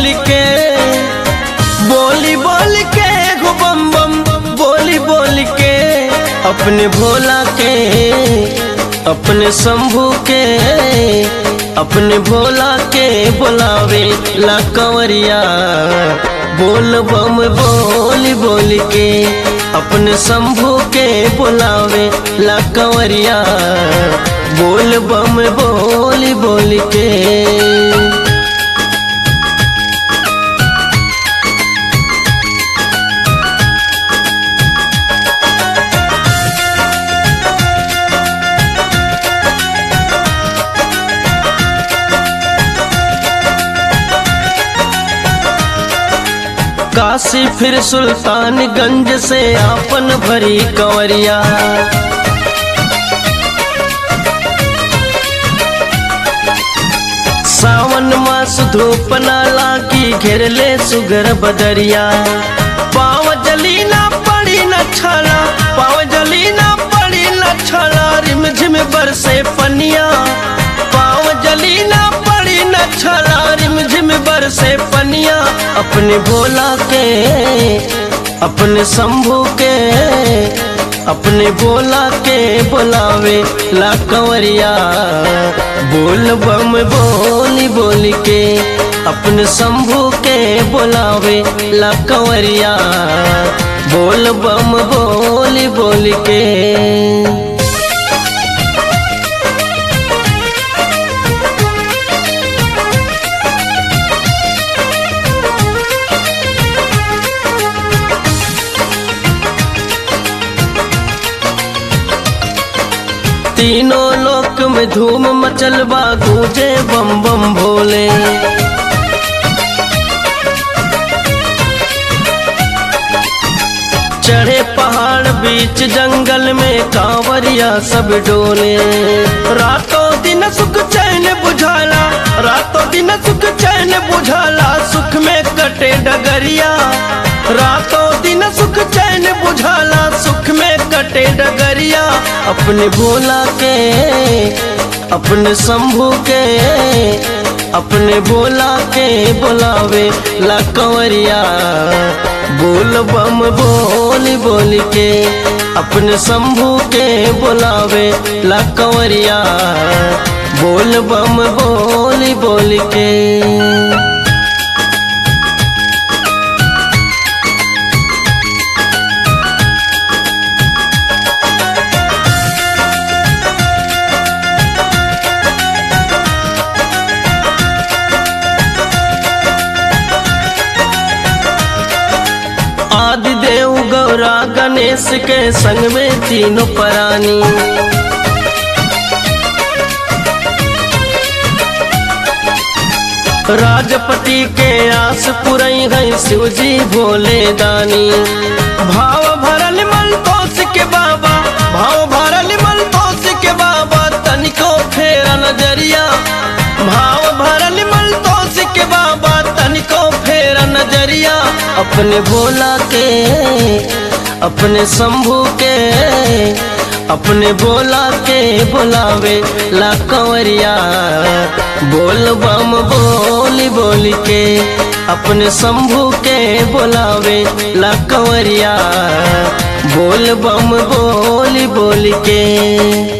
के बोली बोल के गो बम बम बोली बोल के अपने भोला के अपने शंभू के अपने भोला के बुलावे ला कंवरिया बोल बम बोली बोल के अपने शंभू के बुलावे ला कंवरिया बोल बम बोली बोल के काशी फिर सुल्तानगंज से आपन भरी कंवरिया सावन मास धूप नाला की घेरले सुगर बदरिया पाव जली ना पड़ी न छला पाव जली ना पड़ी न छला रिम झिम बरसे पनिया पाव जली ना पड़ी न छला रिम झिम बरसे पनिया अपने भोला के अपने शंभू के अपने बोला के बुलावे ला कंवरिया बोल बम बोली बोल के अपने शंभू के बुलावे ला कंवरिया बोल बम बोली बोल के तीनों लोक में धूम मचलबा गूंजे बम बम भोले चढ़े पहाड़ बीच जंगल में कांवरिया सब डोले रातों दिन सुख चैन बुझाला रातों दिन सुख चैन बुझाला सुख में कटे डगरिया रातों दिन सुख चैन बुझाला सुख में कटे डगरिया अपने भोला के अपने शंभू के अपने बोला के बुलावे ला कंवरिया बोल बम बोली बोल के अपने शंभू के बुलावे ला कंवरिया बोल बम बोली बोल के आदि देव गौरा गणेश के संग में तीनों प्राणी राजपति के आस पुरई है शिव जी भोले दानी भाव भरल मन तोस के बाबा भाव भरल मन तोस के बाबा तनिको फेरा नजरिया भाव भरल मन तोस के बाबा तनिको फेरा नजरिया अपने भोला के अपने शंभू के अपने बोला के बुलावे ला कंवरिया बोल बम बोली बोली के अपने शंभू के बुलावे ला कंवरिया बोल बम बोली बोली के